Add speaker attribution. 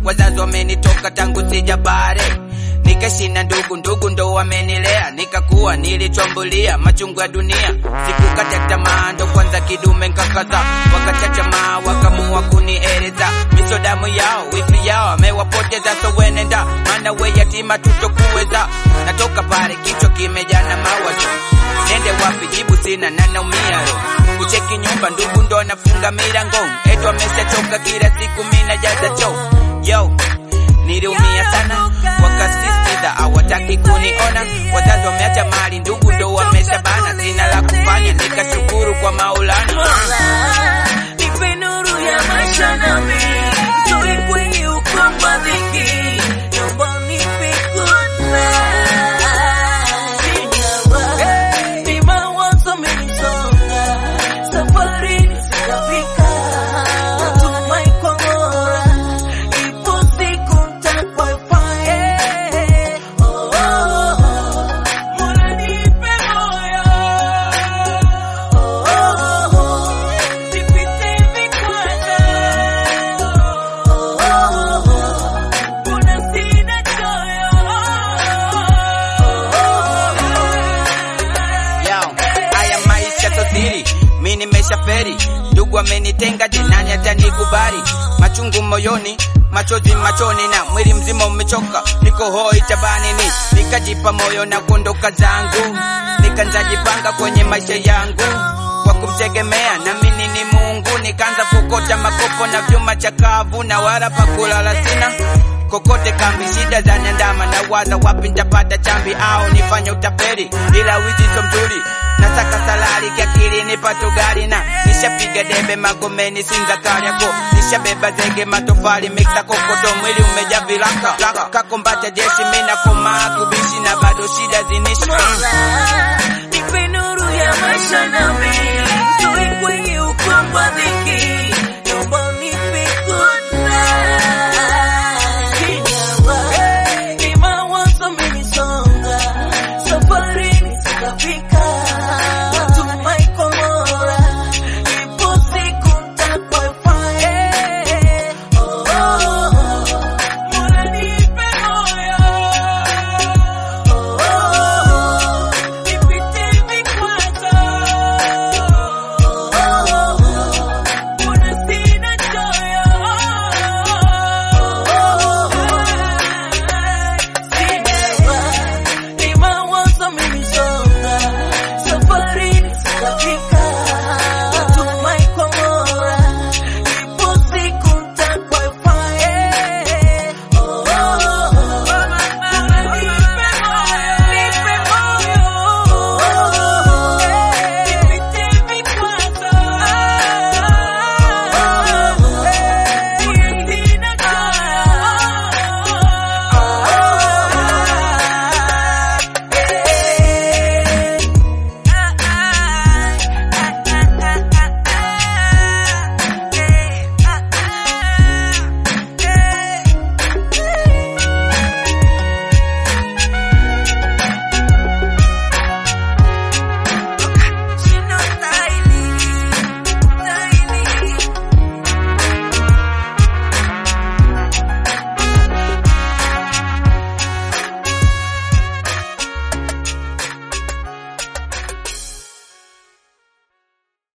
Speaker 1: wazazi wamenitoka tangu sijabare nikashina ndugu ndugu ndo wamenilea nikakuwa nilichombulia machungu ya dunia sikukata tamaa ndo kwanza kidume nkakaza wakachachamaa wakamua kunieleza misodamu yao wifi yao amewapoteza so wenenda maana we yatima tutokuweza natoka pale kichwa kimejana mawazo nende wapi jibu sina na naumia ro kucheki nyumba ndugu ndo anafunga milango etu ameshachoka kila siku mina jaza choo yo niliumia sana wakasisitiza hawataki kuniona wazazi wameacha mali ndugu ndo wameshabana sina la kufanya nikashukuru kwa maulana
Speaker 2: Nipe nuru ya maisha nami toe kwenye ukungu wa dhiki, naomba unipe kudra. Ni mawazo yamenisonga, safarini sitafika, natumai kwa Mola, ipo siku nitakwafaya. Oh, oh, oh. Mola nipe moyo. Oh, oh, oh. Nipite vikwazo. Oh, oh, oh. Kuna sina choyo. Oh, oh, oh.
Speaker 1: yao haya maisha sosiri mi nimeshaferi ndugu amenitenga je nani atanikubali machungu moyoni machozi machoni na mwili mzima umechoka niko hoi tabanini nikajipa moyo na kuondoka zangu nikanzajipanga kwenye maisha yangu kwa kumtegemea na mimi ni Mungu nikaanza kukota makopo na vyuma chakavu na wala pa kulala sina kokote kambi shida za nyandama na waza wapi nitapata chambi au nifanye utapeli ila wizi so mzuri nataka salari kiakili nipate gari na nishapiga debe magomeni sinza kariako nishabeba zege matofali mixa kokoto mwili umeja vilaka kakombata jeshi mina komaa kubishi na bado shida zinishi